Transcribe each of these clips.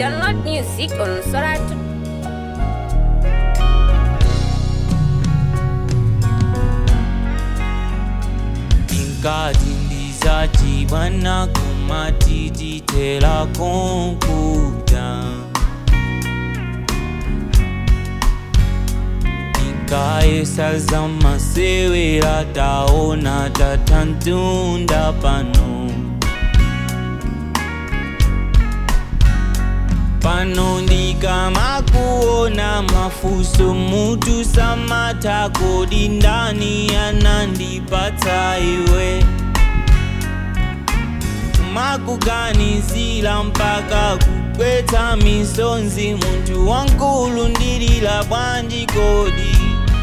Download music on Soratu. Inkati ndizachibwana kumatititela konkuta Nikaesa masewera taona tatantunda pano pano ndikamakuona mafuso mutu samata kodi ndani anandipatsa iwe makuganizila mpaka kukwetsa misonzi munthu wankulu ndilila bwanji kodi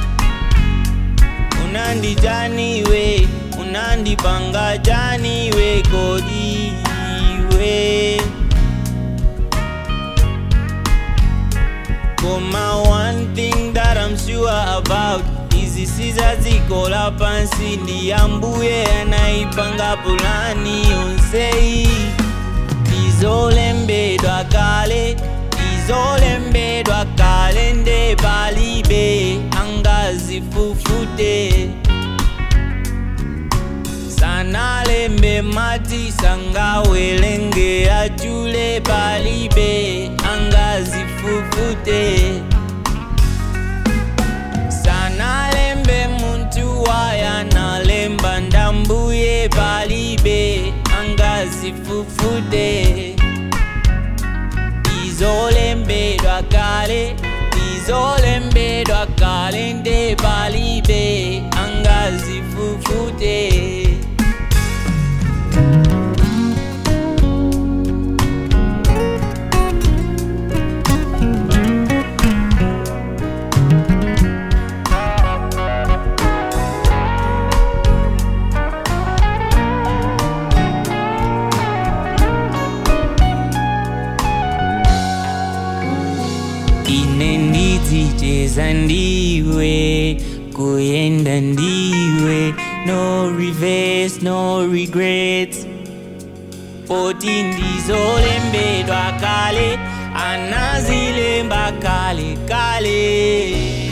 unandijaniwe unandipanga janiwe kodi iwe Koma one thing that I'm sure about Izi sizazikola pansi ndi ambuye anaipanga pulani yonseyi izolembedwa kale izolembedwa kale nde palibe angazifufute sanalembe mati sangawelenge achule palibe angazifufute sanalembe muntu waya nalemba ndambuye palibe angazifufute izolembedwa kale izolembedwa kale nde palibe angazifufute ine ndidzicheza ndiwe kuyenda ndiwe no reverse no regrets poti ndizolembedwa kale anazilemba kale kale